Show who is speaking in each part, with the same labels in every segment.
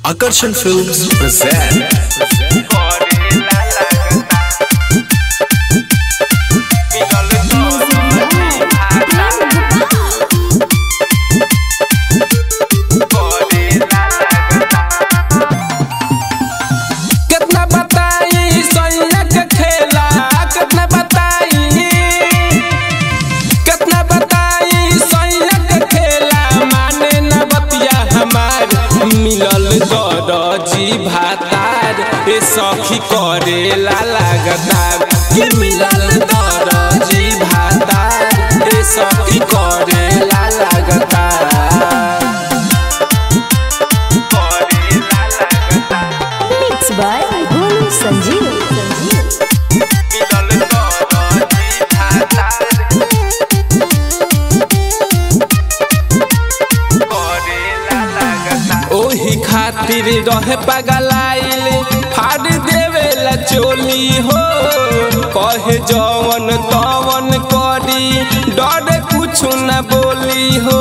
Speaker 1: Akarsan Films present
Speaker 2: कितना बताई सैया के खेला कितना बताई कितना बताई सैया के खेला माने न बतिया हमार मिलल दरजी भातार ए सखी करेला लगातार ये मिलल दरजी भातार ए सखी करेला लगातार
Speaker 3: Mixed by Golu Sanjeev.
Speaker 2: ओही खातिर रहे पगलाइल फाड़ देवेला चोली हो कहे जवन तवन करी डर कुछ न बोली हो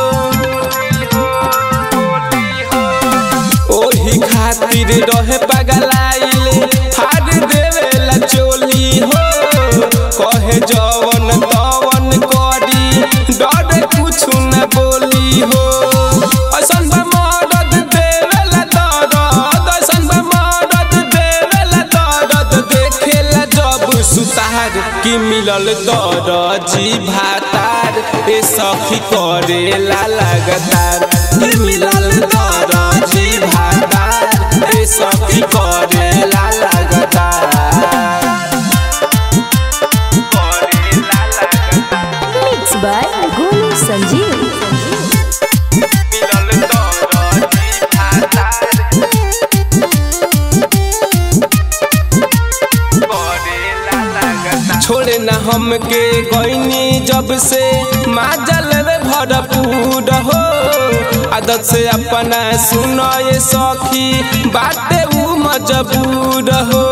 Speaker 2: ओही खातिर रहे पगलाइल फाड़ देवेला चोली हो कहे जवन तवन करी डर कुछ न बोली हो ऐसन बा मदद देवेला दर्द ऐसन बा मदद देवेला दर्द देखेला जब सुतार कि मिलल दरजी भातार ए सखी करेला लगातार कि मिलल दरजी भातार ए सखी करेला लगातार
Speaker 3: Mixed by Golu Sanjeev.
Speaker 2: छोड़े न हमके गईनी जब से माजल रे भरपूर हो आदत से अपना सुनो ये सखी बाटे ऊ मजबूर हो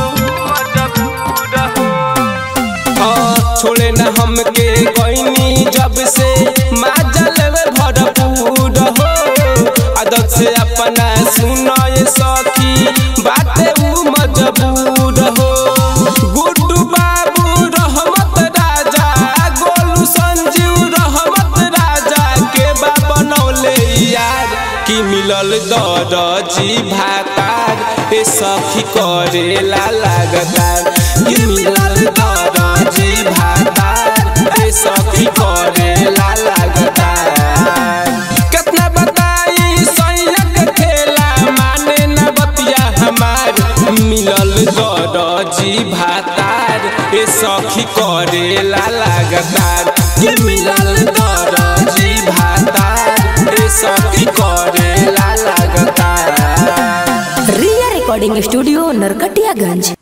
Speaker 2: हाँ, छोड़े न हमके गईनी जब से माजल रे भरपूर हो आदत से अपना सुनो ये सखी बाटे ऊ मजबूर हो गुड्डू बाबू रहमत राजा गोलू संजीव रहमत राजा के बा बनौले यार कि मिलल दरजी भातार ए सखी करेला लगातार कि मिलल दरजी भातार ए सखी करेला लगातार कितना बताई सैया के खेला माने न बतिया हमार मिलल दरजी भातार ए सखी करेला लगातार ये मिलल दरजी भातार ए सखी करेला लगातार
Speaker 3: Ria Recording Studio, Narkatiyaganj.